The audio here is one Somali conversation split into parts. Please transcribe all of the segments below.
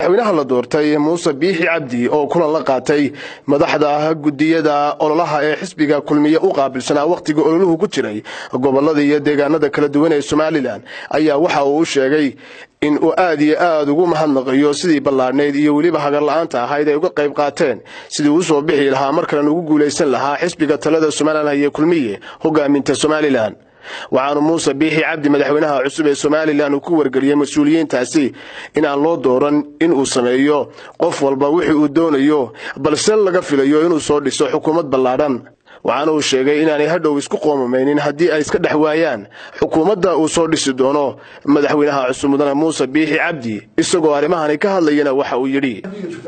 madaxweynaha la doortay muuse biixi cabdi oo kulan la qaatay madaxda gudiyada ololaha ee xisbiga kulmiye u qaabilsanaa wakhtiga ololuhu ku jiray gobolada iyo deegaanada kala duwan ee somalilan ayaa waxa uu u sheegay in uu aad iyo aad ugu mahadnaqayo sidii ballaadhnayd iyo weliba hagarla-aanta ahayd ay uga qayb qaateen sidii uu soo bixi lahaa mar kalena ugu guulaysan lahaa xisbiga talada somalilan iyo kulmiye hogaaminta somalilan waxaanu muuse biixi cabdi madaxweynaha cusub ee somalilan uu ku wargeliyey mas-uuliyiintaasi in aan loo dooran in uu sameeyo qof walba wixii uu doonayo balse laga filayo inuu soo dhiso xukuumad ballaadhan waxaana uu sheegay inaanay hadhow isku qoomamaynin haddii ay iska dhex waayaan xukuumadda uu soo dhisi doono madaxweynaha cusub mudane muuse biixi cabdi isagoo arrimahani ka hadlayana waxa uu yidhi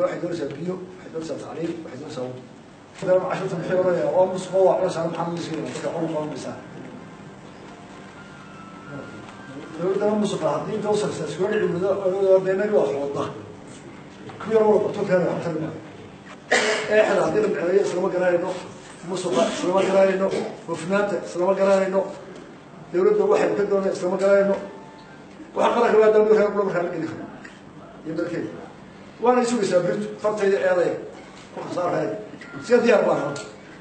dowladana musuqa haddii inta usarsa iskula dhici wado beenagi waa xooda ku yar wala bartokeena waxtari maayo eexda haddii la micneeyo islama garanayno musuqa islama garanayno hufnaanta islama garanayno dowladda waxay ka doona islama garanayno waxa qaranka waa dawlad reer kula markaa geli karo iyo dalkeeda waana isugaysaa birtu fartayda eedaya ku khasaaraya siga diyaar baa hada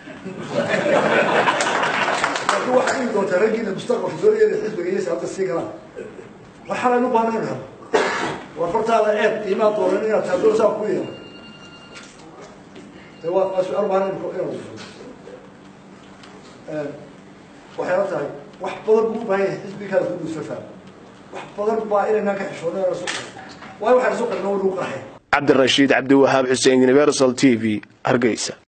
laakiin waxaa imi doontaa raggiina mustaqbalka doonayada xisbiga iyo siyaasada sii galaan waxaan u baahnayn hab war fartaada eed imaa dooran inaad taadoo saa ku yeelo de waa waa su-aal baahan inaad waxayla tahay wax badan buu u baahan yahay xisbigaada ku duusafaa wax badan baa inaynaan ka xishoonay aan isu waayo waxaan isu qarna waa lagu qarxay cabdirashiid cabdiwahaab xuseen universal t v hargeysa